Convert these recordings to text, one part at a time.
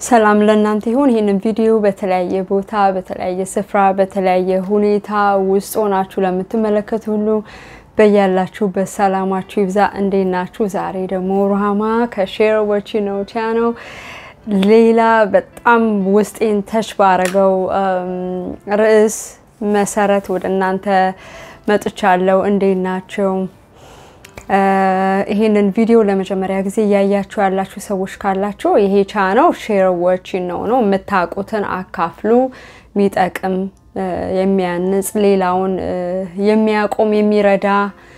ሰላም ለእናንተ ይሁን። ይህንን ቪዲዮ በተለያየ ቦታ በተለያየ ስፍራ በተለያየ ሁኔታ ውስጥ ሆናችሁ ለምትመለከቱ ሁሉ በያላችሁበት ሰላማችሁ ይብዛ። እንዴት ናችሁ? ዛሬ ደግሞ ሩሃማ ከሼር ወቺ ነው ቻነው ሌላ በጣም ውስጤን ተች ባረገው ርዕስ መሰረት ወደ እናንተ መጥቻለሁ። እንዴት ናቸው? ይሄንን ቪዲዮ ለመጀመሪያ ጊዜ እያያችሁ ያላችሁ ሰዎች ካላችሁ ይሄ ቻናል ሼር ወቺን ነው ነው የምታውቁትን አካፍሉ። የሚጠቅም የሚያንጽ ሌላውን የሚያቆም የሚረዳ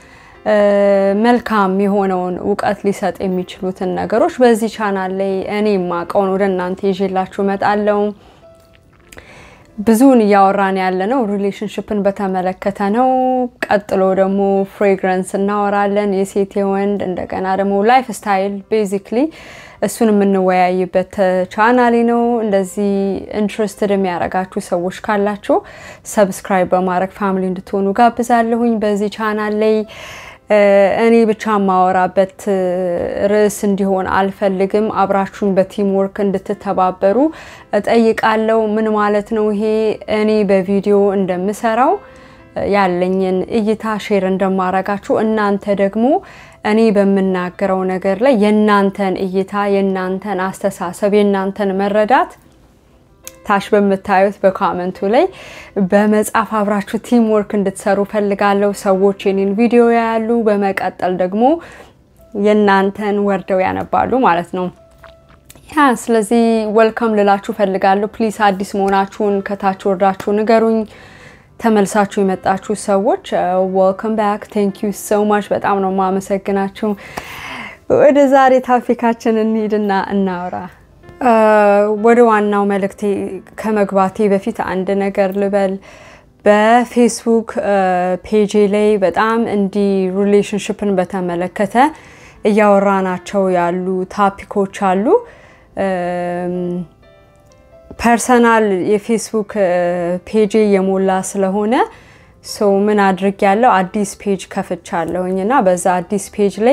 መልካም የሆነውን እውቀት ሊሰጥ የሚችሉትን ነገሮች በዚህ ቻናል ላይ እኔ የማውቀውን ወደ እናንተ ይዤላችሁ እመጣለሁ። ብዙውን እያወራን ያለ ነው ሪሌሽንሽፕን በተመለከተ ነው። ቀጥሎ ደግሞ ፍሬግረንስ እናወራለን፣ የሴት የወንድ እንደገና ደግሞ ላይፍ ስታይል ቤዚክሊ እሱን የምንወያይበት ቻናሌ ነው። እንደዚህ ኢንትረስትድ የሚያደርጋችሁ ሰዎች ካላችሁ ሰብስክራይብ በማድረግ ፋሚሊ እንድትሆኑ ጋብዛለሁኝ። በዚህ ቻናል ላይ እኔ ብቻ የማወራበት ርዕስ እንዲሆን አልፈልግም። አብራችሁን በቲም ወርክ እንድትተባበሩ እጠይቃለሁ። ምን ማለት ነው ይሄ? እኔ በቪዲዮ እንደምሰራው ያለኝን እይታ ሼር እንደማረጋችሁ እናንተ ደግሞ እኔ በምናገረው ነገር ላይ የእናንተን እይታ፣ የእናንተን አስተሳሰብ፣ የእናንተን መረዳት ታች በምታዩት በኮመንቱ ላይ በመጻፍ አብራችሁ ቲም ወርክ እንድትሰሩ ፈልጋለሁ። ሰዎች የኔን ቪዲዮ ያያሉ፣ በመቀጠል ደግሞ የእናንተን ወርደው ያነባሉ ማለት ነው። ያ ስለዚህ ወልካም ልላችሁ ፈልጋለሁ። ፕሊስ አዲስ መሆናችሁን ከታች ወርዳችሁ ንገሩኝ። ተመልሳችሁ የመጣችሁ ሰዎች ወልካም ባክ ቴንክ ዩ ሶ ማች በጣም ነው የማመሰግናችሁ። ወደ ዛሬ ታፊካችን እንሂድና እናውራ። ወደ ዋናው መልእክቴ ከመግባቴ በፊት አንድ ነገር ልበል። በፌስቡክ ፔጄ ላይ በጣም እንዲህ ሪሌሽንሽፕን በተመለከተ እያወራናቸው ያሉ ታፒኮች አሉ። ፐርሰናል የፌስቡክ ፔጅ የሞላ ስለሆነ ሰው ምን አድርግ ያለው አዲስ ፔጅ ከፍቻለሁኝ እና በዛ አዲስ ፔጅ ላይ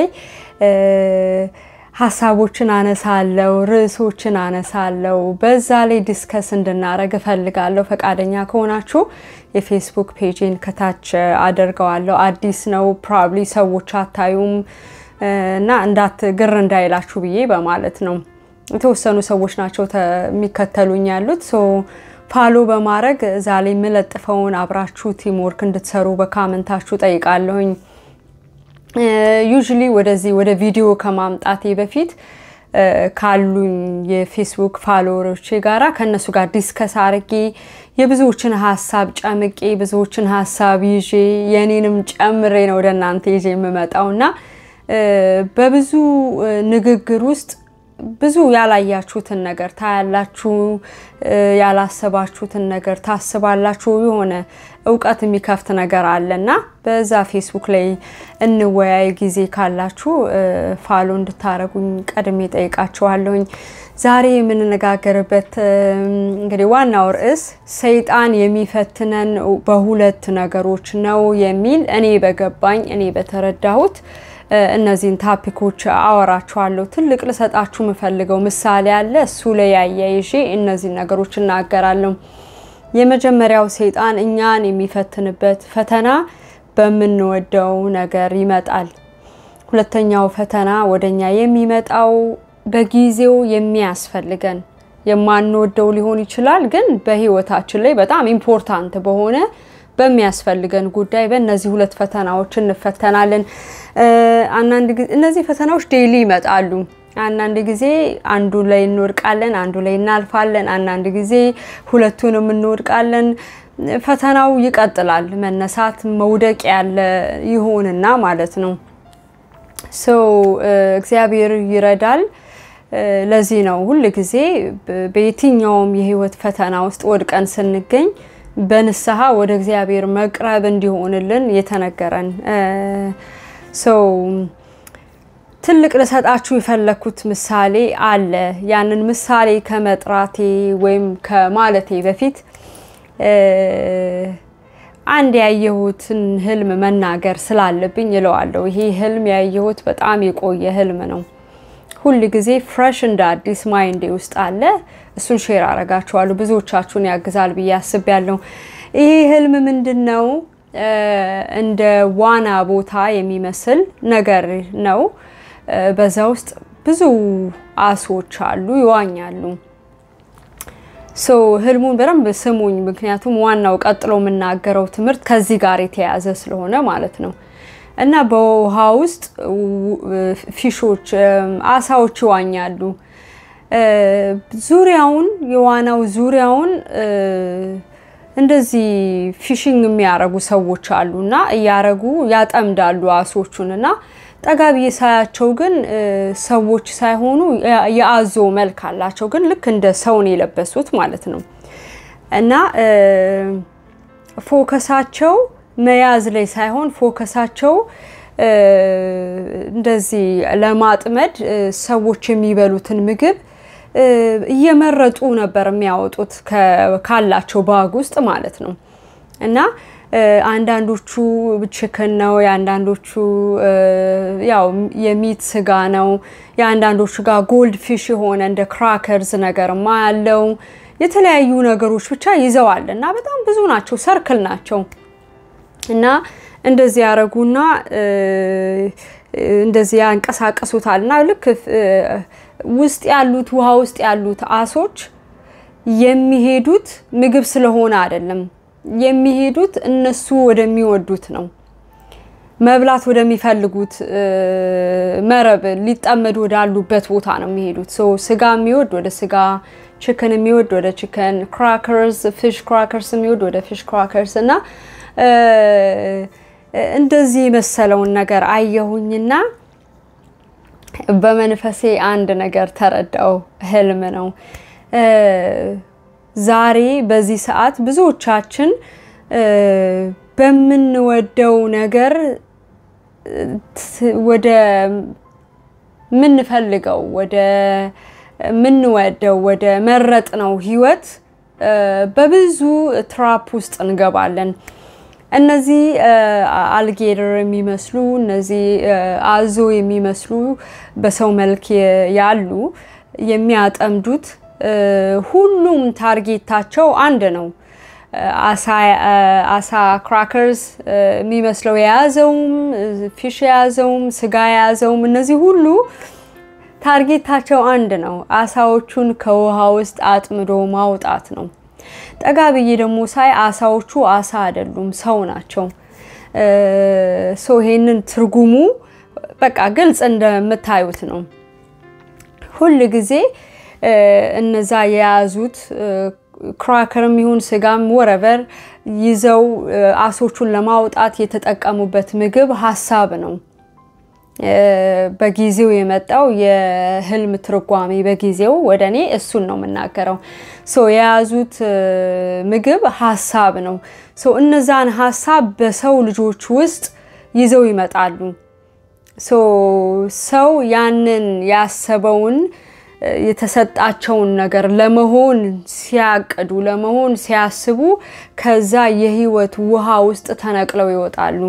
ሀሳቦችን አነሳለው፣ ርዕሶችን አነሳለው። በዛ ላይ ዲስከስ እንድናረግ እፈልጋለሁ። ፈቃደኛ ከሆናችሁ የፌስቡክ ፔጅን ከታች አደርገዋለሁ። አዲስ ነው፣ ፕሮባብሊ ሰዎች አታዩም እና እንዳት ግር እንዳይላችሁ ብዬ በማለት ነው። የተወሰኑ ሰዎች ናቸው የሚከተሉኝ ያሉት። ፋሎ በማድረግ እዛ ላይ የምለጥፈውን አብራችሁ ቲም ወርክ እንድትሰሩ በካመንታችሁ ጠይቃለሁኝ። ዩዥሊ ወደዚህ ወደ ቪዲዮ ከማምጣቴ በፊት ካሉኝ የፌስቡክ ፋሎወሮቼ ጋራ ከእነሱ ጋር ዲስከስ አርጌ የብዙዎችን ሀሳብ ጨምቄ ብዙዎችን ሀሳብ ይዤ የኔንም ጨምሬ ነው ወደ እናንተ ይዤ የምመጣው እና በብዙ ንግግር ውስጥ ብዙ ያላያችሁትን ነገር ታያላችሁ፣ ያላሰባችሁትን ነገር ታስባላችሁ። የሆነ እውቀት የሚከፍት ነገር አለና በዛ ፌስቡክ ላይ እንወያይ። ጊዜ ካላችሁ ፋሎ እንድታረጉኝ ቀድሜ ጠይቃችኋለሁኝ። ዛሬ የምንነጋገርበት እንግዲህ ዋናው ርዕስ ሰይጣን የሚፈትነን በሁለት ነገሮች ነው የሚል እኔ በገባኝ እኔ በተረዳሁት እነዚህን ታፒኮች አወራችኋለሁ። ትልቅ ልሰጣችሁ የምፈልገው ምሳሌ አለ። እሱ ላይ ያያይዤ እነዚህን ነገሮች እናገራለሁ። የመጀመሪያው ሰይጣን እኛን የሚፈትንበት ፈተና በምንወደው ነገር ይመጣል። ሁለተኛው ፈተና ወደኛ የሚመጣው በጊዜው የሚያስፈልገን የማንወደው ሊሆን ይችላል፣ ግን በህይወታችን ላይ በጣም ኢምፖርታንት በሆነ በሚያስፈልገን ጉዳይ በእነዚህ ሁለት ፈተናዎች እንፈተናለን። አንዳንድ ጊዜ እነዚህ ፈተናዎች ዴይሊ ይመጣሉ። አንዳንድ ጊዜ አንዱ ላይ እንወድቃለን፣ አንዱ ላይ እናልፋለን። አንዳንድ ጊዜ ሁለቱንም እንወድቃለን። ፈተናው ይቀጥላል። መነሳት መውደቅ ያለ ይሆንና ማለት ነው። ሰው እግዚአብሔር ይረዳል። ለዚህ ነው ሁል ጊዜ በየትኛውም የህይወት ፈተና ውስጥ ወድቀን ስንገኝ በንስሐ ወደ እግዚአብሔር መቅረብ እንዲሆንልን የተነገረን። ሰው ትልቅ ልሰጣችሁ የፈለግኩት ምሳሌ አለ። ያንን ምሳሌ ከመጥራቴ ወይም ከማለቴ በፊት አንድ ያየሁትን ህልም መናገር ስላለብኝ እለዋለሁ። ይሄ ህልም ያየሁት በጣም የቆየ ህልም ነው። ሁል ጊዜ ፍሬሽ እንደ አዲስ ማይንዴ ውስጥ አለ። እሱን ሼር አረጋችኋለሁ። ብዙዎቻችሁን ያግዛል ብዬ አስቤያለሁ። ይሄ ህልም ምንድን ነው? እንደ ዋና ቦታ የሚመስል ነገር ነው። በዛ ውስጥ ብዙ አሶች አሉ፣ ይዋኛሉ። ሶ ህልሙን በደንብ ስሙኝ፣ ምክንያቱም ዋናው ቀጥሎ የምናገረው ትምህርት ከዚህ ጋር የተያያዘ ስለሆነ ማለት ነው። እና በውሃ ውስጥ ፊሾች፣ አሳዎች ይዋኛሉ። ዙሪያውን የዋናው ዙሪያውን እንደዚህ ፊሽንግ የሚያረጉ ሰዎች አሉ እና እያረጉ ያጠምዳሉ አሶቹን እና ጠጋ ብዬ ሳያቸው ግን ሰዎች ሳይሆኑ የአዞ መልክ አላቸው፣ ግን ልክ እንደ ሰውን የለበሱት ማለት ነው እና ፎከሳቸው መያዝ ላይ ሳይሆን ፎከሳቸው እንደዚህ ለማጥመድ ሰዎች የሚበሉትን ምግብ እየመረጡ ነበር የሚያወጡት ካላቸው ባግ ውስጥ ማለት ነው እና አንዳንዶቹ ችክን ነው፣ የአንዳንዶቹ ያው የሚት ስጋ ነው፣ የአንዳንዶቹ ጋር ጎልድ ፊሽ የሆነ እንደ ክራከርስ ነገርማ ያለው የተለያዩ ነገሮች ብቻ ይዘዋል እና በጣም ብዙ ናቸው፣ ሰርክል ናቸው እና እንደዚህ ያደረጉና እንደዚህ ያንቀሳቀሱታል እና ልክ ውስጥ ያሉት ውሃ ውስጥ ያሉት አሶች የሚሄዱት ምግብ ስለሆነ አይደለም የሚሄዱት እነሱ ወደሚወዱት ነው። መብላት ወደሚፈልጉት መረብ ሊጠመዱ ወዳሉበት ቦታ ነው የሚሄዱት። ሶ ስጋ የሚወድ ወደ ስጋ፣ ችክን የሚወድ ወደ ችክን፣ ክራከርስ ፊሽ ክራከርስ የሚወድ ወደ ፊሽ ክራከርስ እና እንደዚህ የመሰለውን ነገር አየሁኝና በመንፈሴ አንድ ነገር ተረዳው። ህልም ነው። ዛሬ በዚህ ሰዓት ብዙዎቻችን በምንወደው ነገር ወደ ምንፈልገው ወደ ምንወደው ወደ መረጥ ነው ህይወት በብዙ ትራፕ ውስጥ እንገባለን። እነዚህ አልጌደር የሚመስሉ እነዚህ አዞ የሚመስሉ በሰው መልክ ያሉ የሚያጠምዱት ሁሉም ታርጌታቸው አንድ ነው። አሳ ክራከርስ የሚመስለው የያዘውም ፊሽ የያዘውም ስጋ የያዘውም እነዚህ ሁሉ ታርጌታቸው አንድ ነው። አሳዎቹን ከውሃ ውስጥ አጥምዶ ማውጣት ነው። ጠጋ ብዬ ደግሞ ሳይ አሳዎቹ አሳ አይደሉም፣ ሰው ናቸው። ሰው ይሄንን ትርጉሙ በቃ ግልጽ እንደምታዩት ነው። ሁል ጊዜ እነዛ የያዙት ክራከርም ይሁን ስጋም ወረቨር ይዘው አሶቹን ለማውጣት የተጠቀሙበት ምግብ ሀሳብ ነው። በጊዜው የመጣው የህልም ትርጓሜ በጊዜው ወደ እኔ እሱን ነው የምናገረው። የያዙት ምግብ ሀሳብ ነው። እነዛን ሀሳብ በሰው ልጆች ውስጥ ይዘው ይመጣሉ። ሰው ያንን ያሰበውን የተሰጣቸውን ነገር ለመሆን ሲያቅዱ ለመሆን ሲያስቡ ከዛ የህይወት ውሃ ውስጥ ተነቅለው ይወጣሉ።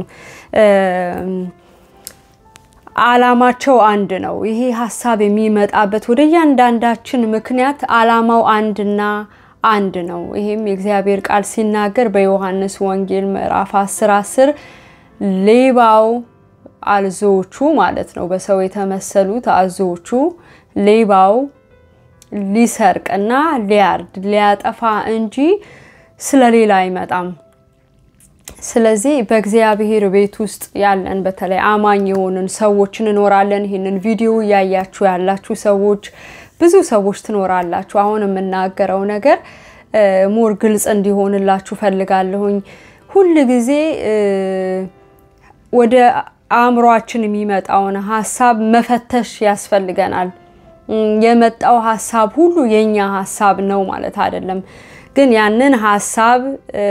አላማቸው አንድ ነው። ይሄ ሀሳብ የሚመጣበት ወደ እያንዳንዳችን ምክንያት አላማው አንድና አንድ ነው። ይሄም የእግዚአብሔር ቃል ሲናገር በዮሐንስ ወንጌል ምዕራፍ 10 10 ሌባው አዞዎቹ ማለት ነው፣ በሰው የተመሰሉት አዞዎቹ ሌባው ሊሰርቅና ሊያርድ ሊያጠፋ እንጂ ስለሌላ አይመጣም። ስለዚህ በእግዚአብሔር ቤት ውስጥ ያለን በተለይ አማኝ የሆንን ሰዎች እንኖራለን። ይህንን ቪዲዮ እያያችሁ ያላችሁ ሰዎች ብዙ ሰዎች ትኖራላችሁ። አሁን የምናገረው ነገር ሞር ግልጽ እንዲሆንላችሁ ፈልጋለሁኝ። ሁል ጊዜ ወደ አእምሯችን የሚመጣውን ሀሳብ መፈተሽ ያስፈልገናል። የመጣው ሀሳብ ሁሉ የኛ ሀሳብ ነው ማለት አይደለም። ግን ያንን ሀሳብ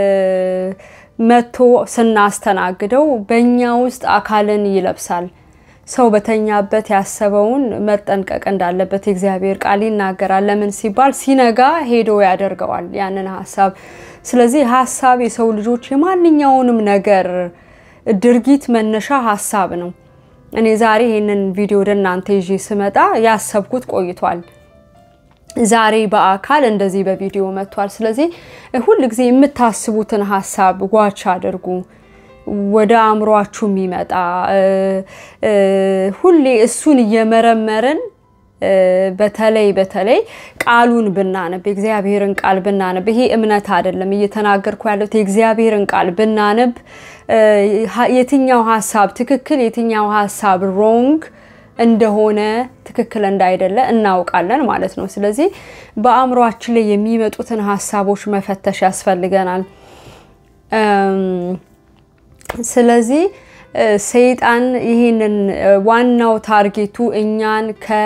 መቶ ስናስተናግደው በእኛ ውስጥ አካልን ይለብሳል። ሰው በተኛበት ያሰበውን መጠንቀቅ እንዳለበት የእግዚአብሔር ቃል ይናገራል። ለምን ሲባል ሲነጋ ሄዶ ያደርገዋል ያንን ሀሳብ። ስለዚህ ሀሳብ የሰው ልጆች የማንኛውንም ነገር ድርጊት መነሻ ሀሳብ ነው። እኔ ዛሬ ይህንን ቪዲዮ ወደ እናንተ ይዤ ስመጣ ያሰብኩት ቆይቷል ዛሬ በአካል እንደዚህ በቪዲዮ መጥቷል። ስለዚህ ሁል ጊዜ የምታስቡትን ሀሳብ ዋች አድርጉ። ወደ አእምሯችሁ የሚመጣ ሁሌ እሱን እየመረመርን በተለይ በተለይ ቃሉን ብናነብ የእግዚአብሔርን ቃል ብናነብ፣ ይሄ እምነት አይደለም እየተናገርኩ ያለሁት የእግዚአብሔርን ቃል ብናነብ የትኛው ሀሳብ ትክክል የትኛው ሀሳብ ሮንግ እንደሆነ ትክክል እንዳይደለ እናውቃለን ማለት ነው። ስለዚህ በአእምሯችን ላይ የሚመጡትን ሀሳቦች መፈተሽ ያስፈልገናል። ስለዚህ ሰይጣን ይህንን ዋናው ታርጌቱ እኛን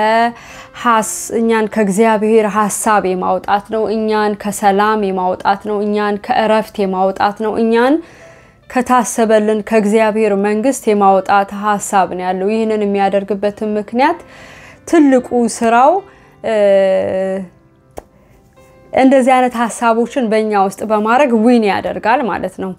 እኛን ከእግዚአብሔር ሀሳብ የማውጣት ነው። እኛን ከሰላም የማውጣት ነው። እኛን ከእረፍት የማውጣት ነው። እኛን ከታሰበልን ከእግዚአብሔር መንግስት የማውጣት ሀሳብ ነው ያለው። ይህንን የሚያደርግበትን ምክንያት ትልቁ ስራው እንደዚህ አይነት ሀሳቦችን በእኛ ውስጥ በማድረግ ዊን ያደርጋል ማለት ነው።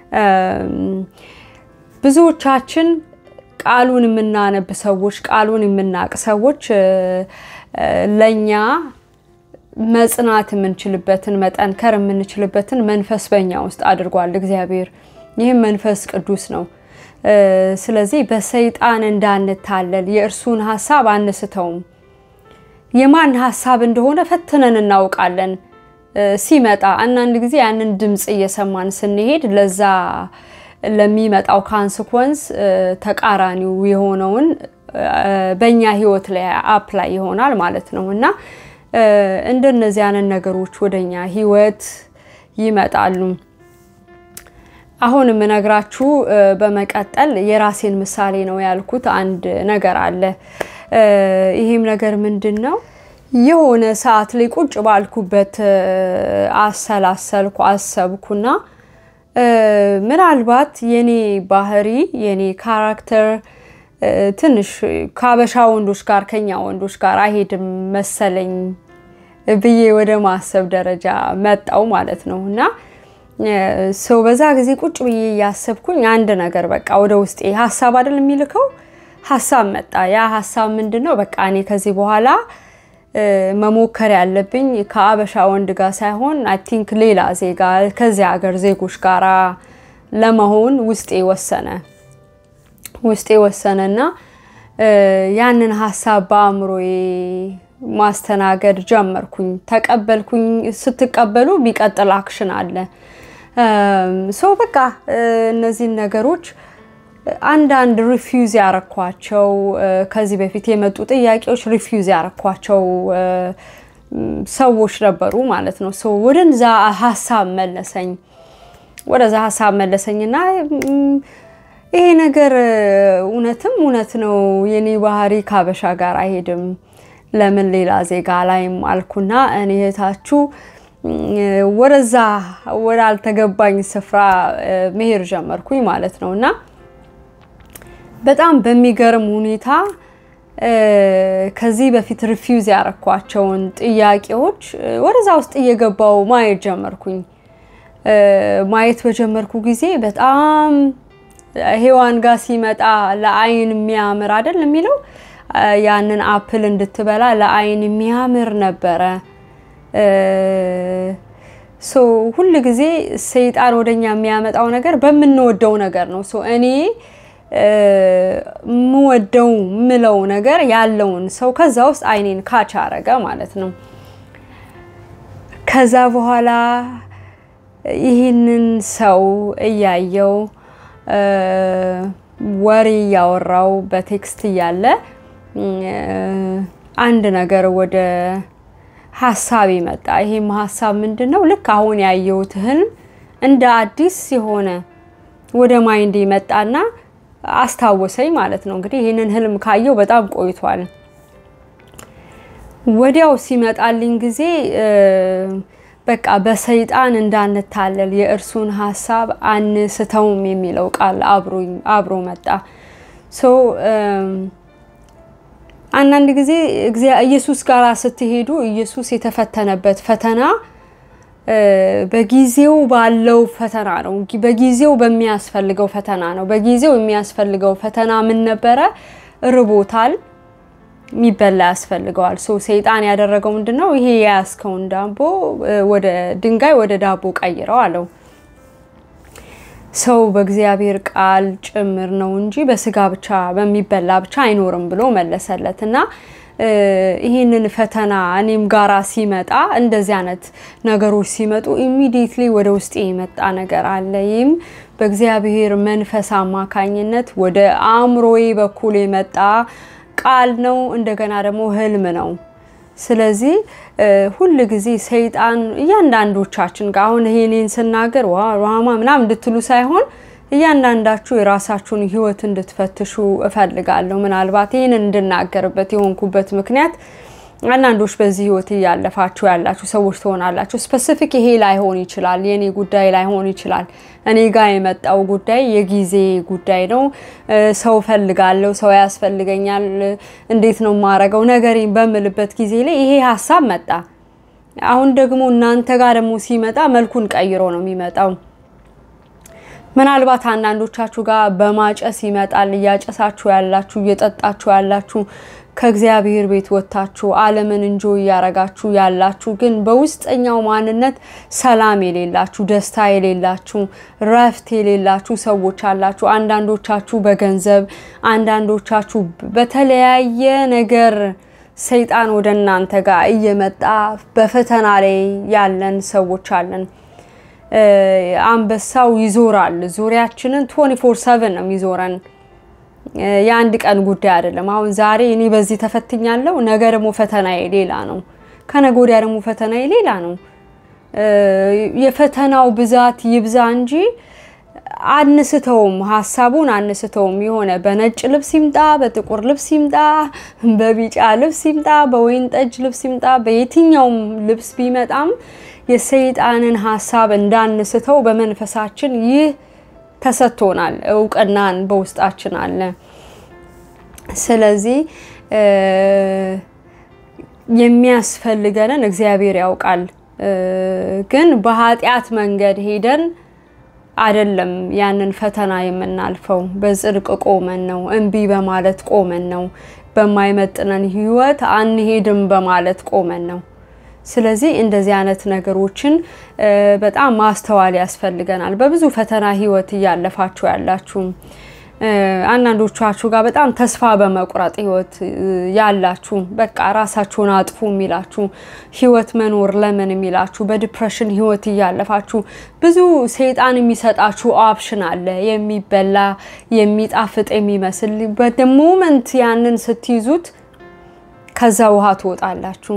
ብዙዎቻችን ቃሉን የምናነብ ሰዎች፣ ቃሉን የምናቅ ሰዎች ለእኛ መጽናት የምንችልበትን መጠንከር የምንችልበትን መንፈስ በእኛ ውስጥ አድርጓል እግዚአብሔር። ይህም መንፈስ ቅዱስ ነው። ስለዚህ በሰይጣን እንዳንታለል የእርሱን ሀሳብ አንስተውም። የማን ሀሳብ እንደሆነ ፈትነን እናውቃለን። ሲመጣ አንዳንድ ጊዜ ያንን ድምፅ እየሰማን ስንሄድ ለዛ ለሚመጣው ካንስኮንስ ተቃራኒው የሆነውን በእኛ ህይወት ላይ አፕላይ ይሆናል ማለት ነው እና እንደነዚህ አይነት ነገሮች ወደኛ ህይወት ይመጣሉ። አሁን የምነግራችሁ በመቀጠል የራሴን ምሳሌ ነው ያልኩት አንድ ነገር አለ። ይሄም ነገር ምንድን ነው? የሆነ ሰዓት ላይ ቁጭ ባልኩበት አሰላሰልኩ፣ አሰብኩና ምናልባት የኔ ባህሪ የኔ ካራክተር ትንሽ ከአበሻ ወንዶች ጋር ከኛ ወንዶች ጋር አይሄድም መሰለኝ ብዬ ወደ ማሰብ ደረጃ መጣው ማለት ነው እና ሰው በዛ ጊዜ ቁጭ ብዬ እያሰብኩኝ አንድ ነገር በቃ ወደ ውስጤ ሀሳብ አይደል የሚልከው ሀሳብ መጣ። ያ ሀሳብ ምንድን ነው? በቃ እኔ ከዚህ በኋላ መሞከር ያለብኝ ከአበሻ ወንድ ጋር ሳይሆን አይ ቲንክ ሌላ ዜጋ ከዚያ ሀገር ዜጎች ጋር ለመሆን ውስጤ ወሰነ ውስጤ ወሰነና ያንን ሀሳብ በአእምሮዬ ማስተናገድ ጀመርኩኝ። ተቀበልኩኝ። ስትቀበሉ የሚቀጥል አክሽን አለ። ሶ በቃ እነዚህን ነገሮች አንዳንድ ሪፊውዝ ያረኳቸው ከዚህ በፊት የመጡ ጥያቄዎች ሪፊውዝ ያረኳቸው ሰዎች ነበሩ ማለት ነው። ሶ ወደዛ ሀሳብ መለሰኝ ወደዛ ሀሳብ መለሰኝና ይሄ ነገር እውነትም እውነት ነው፣ የኔ ባህሪ ከአበሻ ጋር አይሄድም፣ ለምን ሌላ ዜጋ ላይም አልኩና እኔ እህታችሁ ወደዛ ወዳልተገባኝ ስፍራ መሄድ ጀመርኩኝ ማለት ነው እና በጣም በሚገርም ሁኔታ ከዚህ በፊት ሪፊውዝ ያረኳቸውን ጥያቄዎች ወደዛ ውስጥ እየገባው ማየት ጀመርኩኝ። ማየት በጀመርኩ ጊዜ በጣም ሔዋን ጋር ሲመጣ ለአይን የሚያምር አይደል የሚለው ያንን አፕል እንድትበላ ለአይን የሚያምር ነበረ። ሶ ሁል ጊዜ ሰይጣን ወደኛ የሚያመጣው ነገር በምንወደው ነገር ነው። ሶ እኔ የምወደው ምለው ነገር ያለውን ሰው ከዛ ውስጥ አይኔን ካች አረገ ማለት ነው። ከዛ በኋላ ይህንን ሰው እያየው ወሬ እያወራው በቴክስት እያለ አንድ ነገር ወደ ሀሳብ ይመጣ። ይሄም ሀሳብ ምንድን ነው? ልክ አሁን ያየሁት ህልም እንደ አዲስ የሆነ ወደ ማይንድ መጣና አስታወሰኝ ማለት ነው። እንግዲህ ይህንን ህልም ካየው በጣም ቆይቷል። ወዲያው ሲመጣልኝ ጊዜ በቃ በሰይጣን እንዳንታለል የእርሱን ሀሳብ አንስተውም የሚለው ቃል አብሮ መጣ። ሶ አንዳንድ ጊዜ ኢየሱስ ጋር ስትሄዱ ኢየሱስ የተፈተነበት ፈተና በጊዜው ባለው ፈተና ነው። በጊዜው በሚያስፈልገው ፈተና ነው። በጊዜው የሚያስፈልገው ፈተና ምን ነበረ? ርቦታል፣ የሚበላ ያስፈልገዋል። ሶ ሰይጣን ያደረገው ምንድን ነው? ይሄ የያዝከውን ዳቦ ወደ ድንጋይ ወደ ዳቦ ቀይረው አለው። ሰው በእግዚአብሔር ቃል ጭምር ነው እንጂ በስጋ ብቻ በሚበላ ብቻ አይኖርም ብሎ መለሰለት እና ይህንን ፈተና እኔም ጋራ ሲመጣ እንደዚህ አይነት ነገሮች ሲመጡ ኢሚዲየትሊ ወደ ውስጤ የመጣ ነገር አለ። ይህም በእግዚአብሔር መንፈስ አማካኝነት ወደ አእምሮዬ በኩል የመጣ ቃል ነው። እንደገና ደግሞ ህልም ነው። ስለዚህ ሁል ጊዜ ሰይጣን እያንዳንዶቻችን ጋር አሁን ይሄኔን ስናገር ዋማ ምናምን እንድትሉ ሳይሆን እያንዳንዳችሁ የራሳችሁን ህይወት እንድትፈትሹ እፈልጋለሁ። ምናልባት ይህንን እንድናገርበት የሆንኩበት ምክንያት አንዳንዶች በዚህ ህይወት እያለፋችሁ ያላችሁ ሰዎች ትሆናላችሁ። ስፔሲፊክ ይሄ ላይሆን ይችላል፣ የኔ ጉዳይ ላይሆን ይችላል። እኔ ጋር የመጣው ጉዳይ የጊዜ ጉዳይ ነው። ሰው ፈልጋለሁ፣ ሰው ያስፈልገኛል፣ እንዴት ነው የማረገው ነገሬን በምልበት ጊዜ ላይ ይሄ ሀሳብ መጣ። አሁን ደግሞ እናንተ ጋር ደግሞ ሲመጣ መልኩን ቀይሮ ነው የሚመጣው። ምናልባት አንዳንዶቻችሁ ጋር በማጨስ ይመጣል። እያጨሳችሁ ያላችሁ፣ እየጠጣችሁ ያላችሁ ከእግዚአብሔር ቤት ወጥታችሁ ዓለምን እንጆ እያረጋችሁ ያላችሁ ግን በውስጠኛው ማንነት ሰላም የሌላችሁ፣ ደስታ የሌላችሁ፣ ረፍት የሌላችሁ ሰዎች አላችሁ። አንዳንዶቻችሁ በገንዘብ አንዳንዶቻችሁ በተለያየ ነገር ሰይጣን ወደ እናንተ ጋር እየመጣ በፈተና ላይ ያለን ሰዎች አለን። አንበሳው ይዞራል። ዙሪያችንን 24 7 ነው የሚዞረን። የአንድ ቀን ጉዳይ አይደለም። አሁን ዛሬ እኔ በዚህ ተፈትኛለሁ፣ ነገ ደግሞ ፈተናዬ ሌላ ነው፣ ከነገ ወዲያ ደግሞ ፈተናዬ ሌላ ነው። የፈተናው ብዛት ይብዛ እንጂ አንስተውም፣ ሀሳቡን አንስተውም። የሆነ በነጭ ልብስ ይምጣ፣ በጥቁር ልብስ ይምጣ፣ በቢጫ ልብስ ይምጣ፣ በወይን ጠጅ ልብስ ይምጣ፣ በየትኛውም ልብስ ቢመጣም የሰይጣንን ሀሳብ እንዳንስተው በመንፈሳችን ይህ ተሰጥቶናል። እውቅናን በውስጣችን አለ። ስለዚህ የሚያስፈልገንን እግዚአብሔር ያውቃል። ግን በኃጢአት መንገድ ሄደን አይደለም ያንን ፈተና የምናልፈው። በጽድቅ ቆመን ነው፣ እምቢ በማለት ቆመን ነው፣ በማይመጥነን ህይወት አንሄድም በማለት ቆመን ነው። ስለዚህ እንደዚህ አይነት ነገሮችን በጣም ማስተዋል ያስፈልገናል። በብዙ ፈተና ህይወት እያለፋችሁ ያላችሁ አንዳንዶቻችሁ ጋር በጣም ተስፋ በመቁረጥ ህይወት ያላችሁ በቃ ራሳችሁን አጥፉ የሚላችሁ ህይወት መኖር ለምን የሚላችሁ በዲፕሬሽን ህይወት እያለፋችሁ ብዙ ሰይጣን የሚሰጣችሁ ኦፕሽን አለ፣ የሚበላ የሚጣፍጥ የሚመስል በሞመንት ያንን ስትይዙት ከዛ ውሃ ትወጣላችሁ።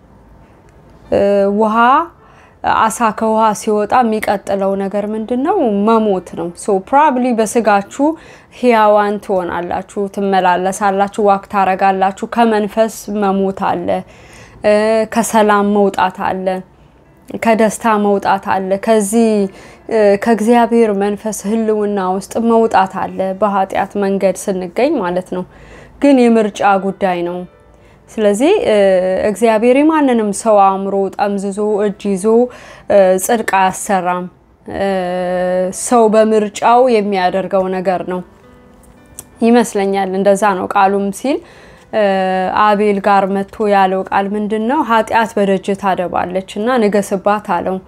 ውሃ አሳ ከውሃ ሲወጣ የሚቀጥለው ነገር ምንድን ነው? መሞት ነው። ሶ ፕሮባብሊ በስጋችሁ ህያዋን ትሆናላችሁ፣ ትመላለሳላችሁ፣ ዋክ ታረጋላችሁ። ከመንፈስ መሞት አለ፣ ከሰላም መውጣት አለ፣ ከደስታ መውጣት አለ፣ ከዚህ ከእግዚአብሔር መንፈስ ህልውና ውስጥ መውጣት አለ። በኃጢአት መንገድ ስንገኝ ማለት ነው። ግን የምርጫ ጉዳይ ነው። ስለዚህ እግዚአብሔር የማንንም ሰው አእምሮ ጠምዝዞ እጅ ይዞ ጽድቅ አያሰራም። ሰው በምርጫው የሚያደርገው ነገር ነው ይመስለኛል። እንደዛ ነው ቃሉም ሲል አቤል ጋር መጥቶ ያለው ቃል ምንድን ነው? ኃጢአት በደጅ ታደባለች እና ንገስባት አለው።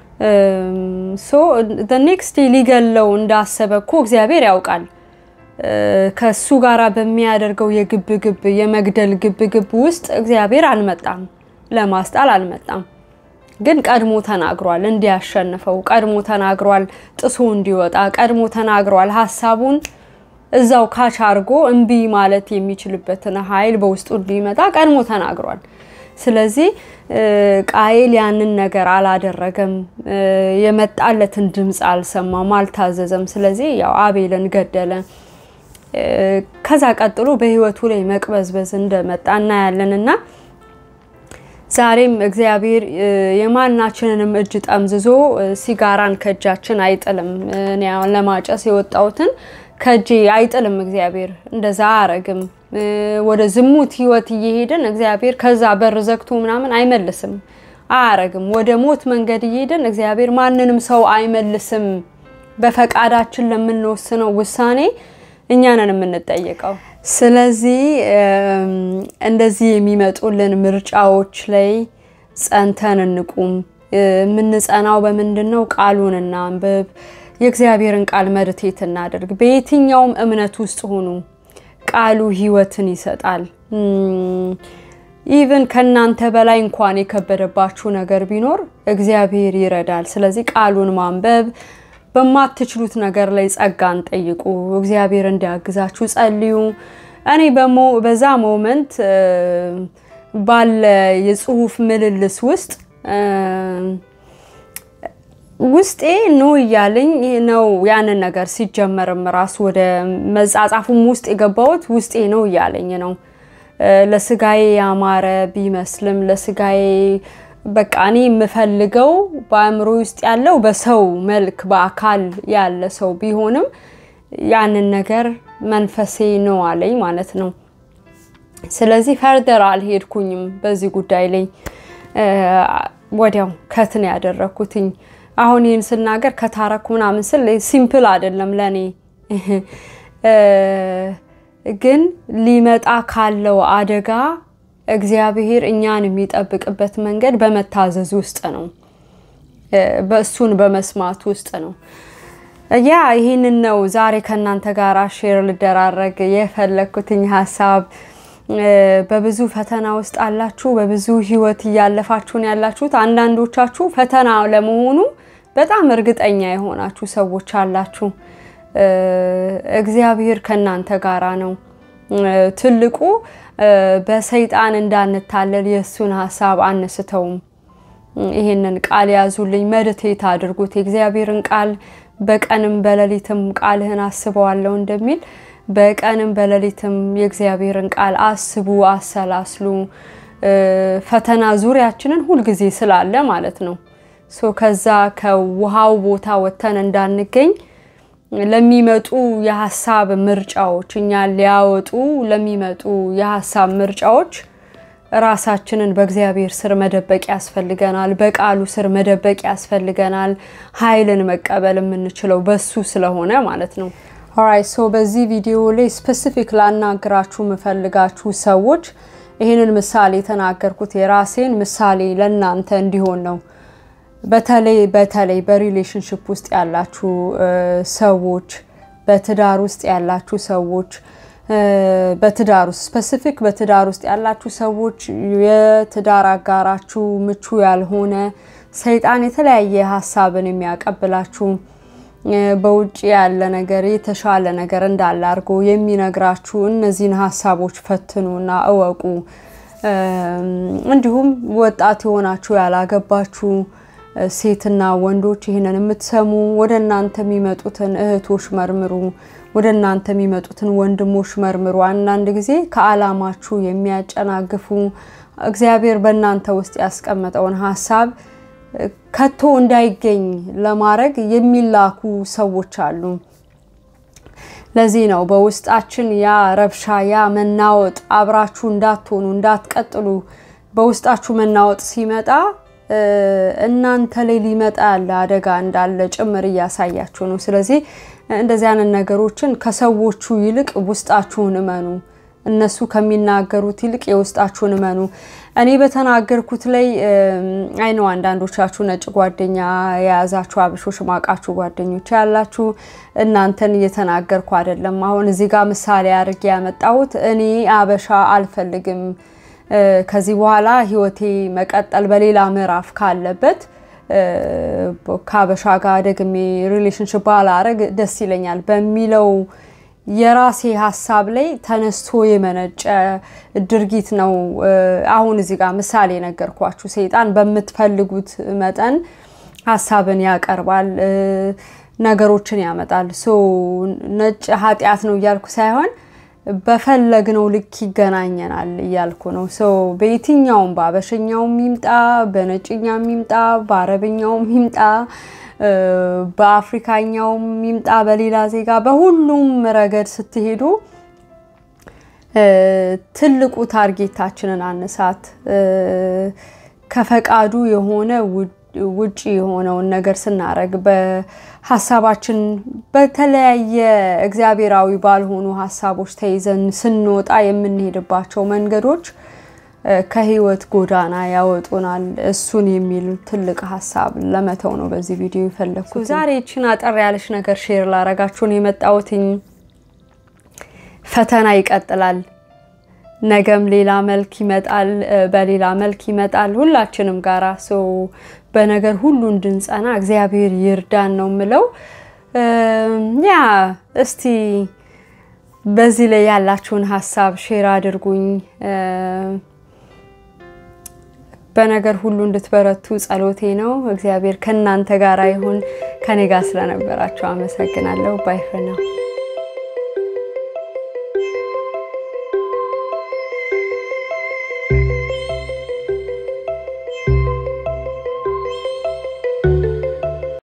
ሶ ኔክስት ሊገለው እንዳሰበ እኮ እግዚአብሔር ያውቃል። ከሱ ጋር በሚያደርገው የግብ ግብ የመግደል ግብ ግብ ውስጥ እግዚአብሔር አልመጣም፣ ለማስጣል አልመጣም። ግን ቀድሞ ተናግሯል፣ እንዲያሸንፈው ቀድሞ ተናግሯል፣ ጥሶ እንዲወጣ ቀድሞ ተናግሯል። ሀሳቡን እዛው ካች አድርጎ እምቢ ማለት የሚችልበትን ኃይል በውስጡ እንዲመጣ ቀድሞ ተናግሯል። ስለዚህ ቃየል ያንን ነገር አላደረገም፣ የመጣለትን ድምፅ አልሰማም፣ አልታዘዘም። ስለዚህ ያው አቤልን ገደለ። ከዛ ቀጥሎ በህይወቱ ላይ መቅበዝበዝ እንደመጣ እናያለን እና ዛሬም እግዚአብሔር የማናችንንም እጅ ጠምዝዞ ሲጋራን ከእጃችን አይጥልም። እኔ አሁን ለማጨስ የወጣሁትን ከእጄ አይጥልም። እግዚአብሔር እንደዛ አያረግም። ወደ ዝሙት ህይወት እየሄድን እግዚአብሔር ከዛ በር ዘግቶ ምናምን አይመልስም፣ አያረግም። ወደ ሞት መንገድ እየሄድን እግዚአብሔር ማንንም ሰው አይመልስም። በፈቃዳችን ለምንወስነው ውሳኔ እኛ ነን የምንጠየቀው። ስለዚህ እንደዚህ የሚመጡልን ምርጫዎች ላይ ጸንተን እንቁም። የምንጸናው በምንድን ነው? ቃሉን እናንብብ። የእግዚአብሔርን ቃል መድቴት እናደርግ። በየትኛውም እምነት ውስጥ ሁኑ፣ ቃሉ ሕይወትን ይሰጣል። ኢቭን ከእናንተ በላይ እንኳን የከበደባችሁ ነገር ቢኖር እግዚአብሔር ይረዳል። ስለዚህ ቃሉን ማንበብ በማትችሉት ነገር ላይ ጸጋን ጠይቁ። እግዚአብሔር እንዲያግዛችሁ ጸልዩ። እኔ በሞ በዛ ሞመንት ባለ የጽሁፍ ምልልስ ውስጥ ውስጤ ኖ እያለኝ ነው ያንን ነገር ሲጀመርም ራሱ ወደ መጻጻፉም ውስጥ የገባሁት ውስጤ ነው እያለኝ ነው። ለስጋዬ ያማረ ቢመስልም ለስጋዬ በቃ እኔ የምፈልገው በአእምሮ ውስጥ ያለው በሰው መልክ በአካል ያለ ሰው ቢሆንም ያንን ነገር መንፈሴ ነው አለኝ ማለት ነው። ስለዚህ ፈርደር አልሄድኩኝም በዚህ ጉዳይ ላይ ወዲያው ከትን ያደረግኩትኝ። አሁን ይህን ስናገር ከታረኩ ምናምን ስል ሲምፕል አይደለም ለእኔ ግን ሊመጣ ካለው አደጋ እግዚአብሔር እኛን የሚጠብቅበት መንገድ በመታዘዝ ውስጥ ነው፣ በእሱን በመስማት ውስጥ ነው። ያ ይህንን ነው ዛሬ ከእናንተ ጋር ሼር ልደራረግ የፈለግኩትኝ ሀሳብ። በብዙ ፈተና ውስጥ አላችሁ፣ በብዙ ህይወት እያለፋችሁን ያላችሁት። አንዳንዶቻችሁ ፈተና ለመሆኑ በጣም እርግጠኛ የሆናችሁ ሰዎች አላችሁ። እግዚአብሔር ከእናንተ ጋራ ነው። ትልቁ በሰይጣን እንዳንታለል የእሱን ሀሳብ አንስተውም። ይሄንን ቃል ያዙልኝ፣ መድቴት አድርጉት። የእግዚአብሔርን ቃል በቀንም በሌሊትም ቃልህን አስበዋለሁ እንደሚል በቀንም በሌሊትም የእግዚአብሔርን ቃል አስቡ፣ አሰላስሉ። ፈተና ዙሪያችንን ሁልጊዜ ስላለ ማለት ነው። ሶ ከዛ ከውሃው ቦታ ወጥተን እንዳንገኝ ለሚመጡ የሀሳብ ምርጫዎች እኛን ሊያወጡ ለሚመጡ የሀሳብ ምርጫዎች ራሳችንን በእግዚአብሔር ስር መደበቅ ያስፈልገናል። በቃሉ ስር መደበቅ ያስፈልገናል። ኃይልን መቀበል የምንችለው በሱ ስለሆነ ማለት ነው። ኦራይት ሶ በዚህ ቪዲዮ ላይ ስፔሲፊክ ላናግራችሁ የምፈልጋችሁ ሰዎች ይህንን ምሳሌ የተናገርኩት የራሴን ምሳሌ ለእናንተ እንዲሆን ነው። በተለይ በተለይ በሪሌሽንሽፕ ውስጥ ያላችሁ ሰዎች፣ በትዳር ውስጥ ያላችሁ ሰዎች በትዳር ውስጥ ስፔሲፊክ በትዳር ውስጥ ያላችሁ ሰዎች የትዳር አጋራችሁ ምቹ ያልሆነ ሰይጣን የተለያየ ሀሳብን የሚያቀብላችሁ በውጭ ያለ ነገር የተሻለ ነገር እንዳለ አድርጎ የሚነግራችሁ እነዚህን ሀሳቦች ፈትኑና እወቁ። እንዲሁም ወጣት የሆናችሁ ያላገባችሁ ሴትና ወንዶች ይህንን የምትሰሙ ወደ እናንተ የሚመጡትን እህቶች መርምሩ። ወደ እናንተ የሚመጡትን ወንድሞች መርምሩ። አንዳንድ ጊዜ ከዓላማችሁ የሚያጨናግፉ እግዚአብሔር በእናንተ ውስጥ ያስቀመጠውን ሀሳብ ከቶ እንዳይገኝ ለማድረግ የሚላኩ ሰዎች አሉ። ለዚህ ነው በውስጣችን ያ ረብሻ፣ ያ መናወጥ አብራችሁ እንዳትሆኑ እንዳትቀጥሉ በውስጣችሁ መናወጥ ሲመጣ እናንተ ላይ ሊመጣ ያለ አደጋ እንዳለ ጭምር እያሳያችሁ ነው። ስለዚህ እንደዚህ አይነት ነገሮችን ከሰዎቹ ይልቅ ውስጣችሁን እመኑ። እነሱ ከሚናገሩት ይልቅ የውስጣችሁን እመኑ። እኔ በተናገርኩት ላይ አይ ነው አንዳንዶቻችሁ ነጭ ጓደኛ የያዛችሁ አበሾች ማቃችሁ ጓደኞች ያላችሁ እናንተን እየተናገርኩ አይደለም። አሁን እዚህ ጋር ምሳሌ አድርጌ ያመጣሁት እኔ አበሻ አልፈልግም ከዚህ በኋላ ህይወቴ መቀጠል በሌላ ምዕራፍ ካለበት ከአበሻ ጋር ደግሜ ሪሌሽንሽፕ ባላረግ ደስ ይለኛል በሚለው የራሴ ሀሳብ ላይ ተነስቶ የመነጨ ድርጊት ነው። አሁን እዚህ ጋር ምሳሌ ነገርኳችሁ። ሰይጣን በምትፈልጉት መጠን ሀሳብን ያቀርባል፣ ነገሮችን ያመጣል። ሶ ነጭ ኃጢአት ነው እያልኩ ሳይሆን በፈለግነው ልክ ይገናኘናል እያልኩ ነው። ሰው በየትኛውም በአበሸኛውም ይምጣ፣ በነጭኛም ይምጣ፣ በአረብኛውም ይምጣ፣ በአፍሪካኛውም ይምጣ፣ በሌላ ዜጋ፣ በሁሉም ረገድ ስትሄዱ ትልቁ ታርጌታችንን አነሳት ከፈቃዱ የሆነ ውጪ የሆነውን ነገር ስናረግ በሀሳባችን በተለያየ እግዚአብሔራዊ ባልሆኑ ሀሳቦች ተይዘን ስንወጣ የምንሄድባቸው መንገዶች ከህይወት ጎዳና ያወጡናል። እሱን የሚል ትልቅ ሀሳብ ለመተው ነው በዚህ ቪዲዮ የፈለግኩት። ዛሬ ይችን አጠር ያለች ነገር ሼር ላረጋችሁን የመጣሁትኝ ፈተና ይቀጥላል። ነገም ሌላ መልክ ይመጣል፣ በሌላ መልክ ይመጣል ሁላችንም ጋራ ሰው በነገር ሁሉ እንድንጸና እግዚአብሔር ይርዳን ነው የምለው። ያ እስቲ በዚህ ላይ ያላችሁን ሀሳብ ሼር አድርጉኝ። በነገር ሁሉ እንድትበረቱ ጸሎቴ ነው። እግዚአብሔር ከእናንተ ጋር ይሁን። ከኔ ጋር ስለነበራችሁ አመሰግናለሁ። ባይ ፈ ነው